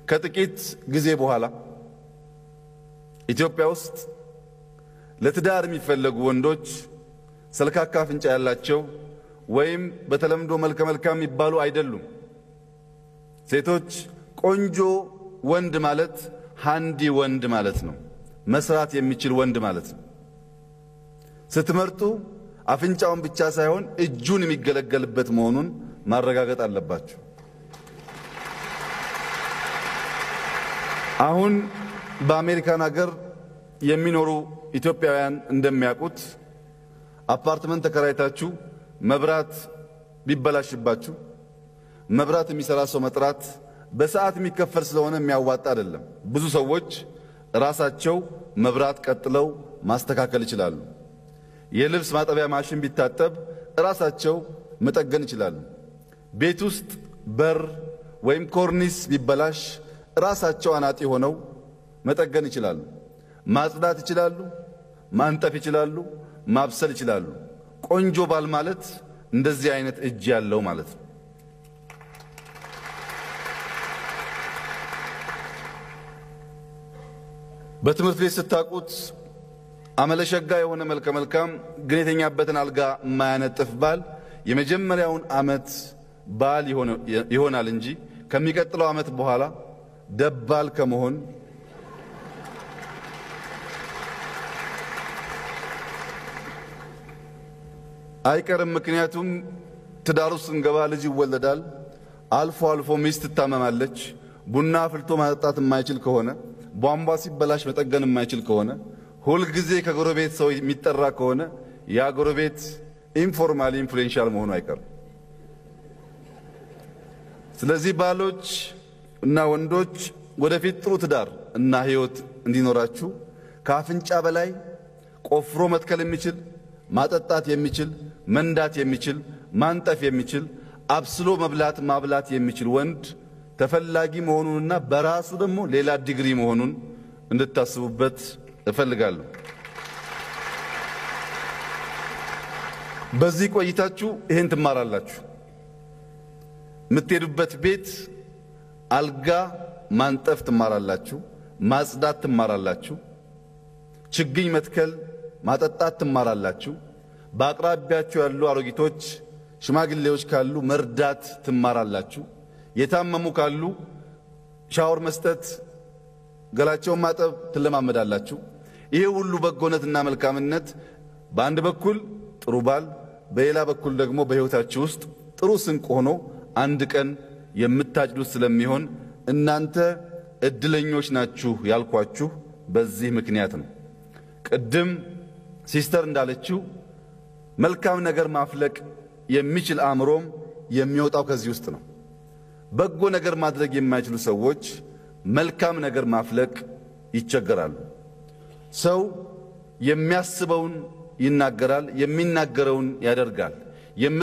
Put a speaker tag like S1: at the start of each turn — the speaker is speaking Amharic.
S1: ከጥቂት ጊዜ በኋላ ኢትዮጵያ ውስጥ ለትዳር የሚፈለጉ ወንዶች ሰልካካ አፍንጫ ያላቸው ወይም በተለምዶ መልከ መልካም የሚባሉ አይደሉም። ሴቶች ቆንጆ ወንድ ማለት ሃንዲ ወንድ ማለት ነው። መስራት የሚችል ወንድ ማለት ነው። ስትመርጡ አፍንጫውን ብቻ ሳይሆን እጁን የሚገለገልበት መሆኑን ማረጋገጥ አለባችሁ። አሁን በአሜሪካን ሀገር የሚኖሩ ኢትዮጵያውያን እንደሚያውቁት አፓርትመንት ተከራይታችሁ መብራት ቢበላሽባችሁ መብራት የሚሰራ ሰው መጥራት በሰዓት የሚከፈል ስለሆነ የሚያዋጣ አይደለም። ብዙ ሰዎች ራሳቸው መብራት ቀጥለው ማስተካከል ይችላሉ። የልብስ ማጠቢያ ማሽን ቢታጠብ ራሳቸው መጠገን ይችላሉ። ቤት ውስጥ በር ወይም ኮርኒስ ቢበላሽ ራሳቸው አናጢ ሆነው መጠገን ይችላሉ። ማጽዳት ይችላሉ። ማንጠፍ ይችላሉ። ማብሰል ይችላሉ። ቆንጆ ባል ማለት እንደዚህ አይነት እጅ ያለው ማለት ነው። በትምህርት ቤት ስታውቁት አመለሸጋ የሆነ መልከ መልካም ግን የተኛበትን አልጋ የማያነጥፍ ባል የመጀመሪያውን ዓመት ባል ይሆናል እንጂ ከሚቀጥለው ዓመት በኋላ ደባል ከመሆን አይቀርም። ምክንያቱም ትዳር ውስጥ ስንገባ ልጅ ይወለዳል። አልፎ አልፎ ሚስት ትታመማለች። ቡና አፍልቶ ማጠጣት የማይችል ከሆነ ቧንቧ ሲበላሽ መጠገን የማይችል ከሆነ ሁልጊዜ ከጎረቤት ሰው የሚጠራ ከሆነ ያ ጎረቤት ኢንፎርማሊ ኢንፍሉዌንሻል መሆኑ አይቀርም። ስለዚህ ባሎች እና ወንዶች ወደፊት ጥሩ ትዳር እና ሕይወት እንዲኖራችሁ ከአፍንጫ በላይ ቆፍሮ መትከል የሚችል ማጠጣት የሚችል መንዳት የሚችል ማንጠፍ የሚችል አብስሎ መብላት ማብላት የሚችል ወንድ ተፈላጊ መሆኑንና በራሱ ደግሞ ሌላ ዲግሪ መሆኑን እንድታስቡበት እፈልጋለሁ። በዚህ ቆይታችሁ ይህን ትማራላችሁ። የምትሄዱበት ቤት አልጋ ማንጠፍ ትማራላችሁ፣ ማጽዳት ትማራላችሁ፣ ችግኝ መትከል ማጠጣት ትማራላችሁ። በአቅራቢያችሁ ያሉ አሮጊቶች፣ ሽማግሌዎች ካሉ መርዳት ትማራላችሁ። የታመሙ ካሉ ሻወር መስጠት፣ ገላቸውን ማጠብ ትለማመዳላችሁ። ይሄ ሁሉ በጎነትና መልካምነት በአንድ በኩል ጥሩ ባል፣ በሌላ በኩል ደግሞ በሕይወታችሁ ውስጥ ጥሩ ስንቅ ሆኖ አንድ ቀን የምታጭዱት ስለሚሆን እናንተ እድለኞች ናችሁ ያልኳችሁ በዚህ ምክንያት ነው። ቅድም ሲስተር እንዳለችው መልካም ነገር ማፍለቅ የሚችል አእምሮም የሚወጣው ከዚህ ውስጥ ነው። በጎ ነገር ማድረግ የማይችሉ ሰዎች መልካም ነገር ማፍለቅ ይቸገራሉ። ሰው የሚያስበውን ይናገራል፣ የሚናገረውን ያደርጋል።